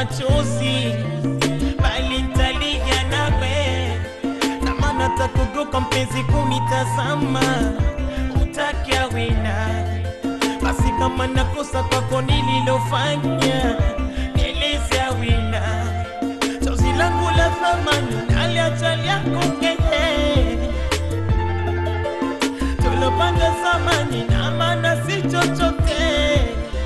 machozi, bali nitalia nawe, na maana takugoka mpenzi kunitazama, utakia wina basi kama nakosa kwako nililofanya, nieleze wina chozi langu la thamani naliacha lyako keye tulopanga zamani na maana si chochote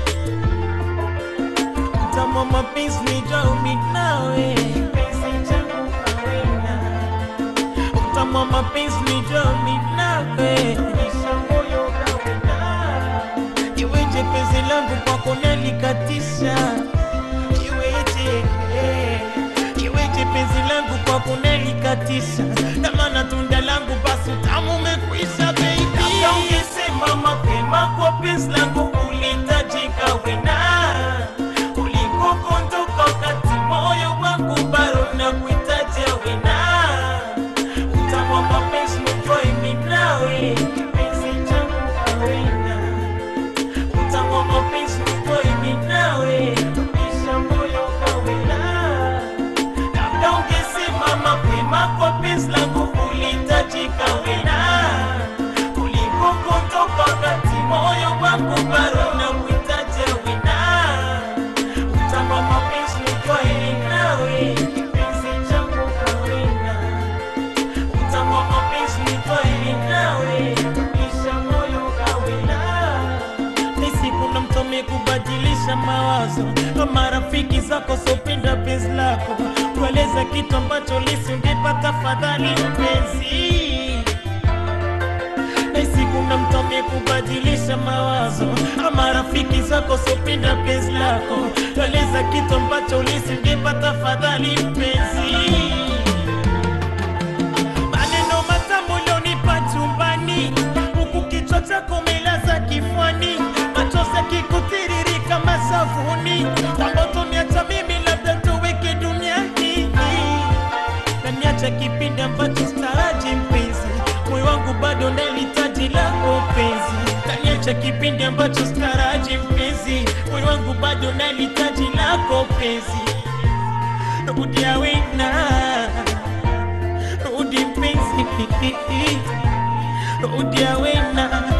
mtamo mapenzi nijaumi nawe penzi changu kawena mtamo mapenzi nijaumi nawe isha moyo kawena iweje penzi langu kwako nalikatisha iweje eh, iweje penzi langu kwako nalikatisha na maana tunda langu basi utamu umekwisha baby Labda ungesema mapema kwa penzi langu ulitajika wena kuliko kondoka wakati moyo wangu bado na kuitaja wena utamu wa mapenzi nitwae mimi nawe kipenzi changu kawena utamu wa mapenzi nitwae mimi nawe tumisha moyo kawena labda ungesema mapema kwa penzi langu ulitajika wena kuliko kutoka wakati moyo wangu bado na kuitaja wena utama mapenzi nitwae nawe kipenzi changu kawena utama mapenzi nitwae nawe tumisha moyo kawena nisi kuna mtu amekubadilisha mawazo kama rafiki zako sopenda penzi lako tueleza kitu ambacho lisi ungepata fadhali mpenzi nisi kuna mtu amekubadilisha mawazo ama rafiki zako sopenda penzi lako tueleza kitu ambacho lisi ungepata fadhali mpenzi maneno matamu ulionipa chumbani, huku kichwa chako umelaza kifuani, machozi yakikutiririka mashavuni, kwamba utoniacha mimi labda tuweke duniani kaniacha kipindi ambacho staraji mpenzi, moyo wangu bado nalihitaji lako penzi. Kaniacha kipindi ambacho staraji mpenzi, moyo wangu bado nalihitaji lako penzi. Rudia wena rudi mpenzi, rudia wena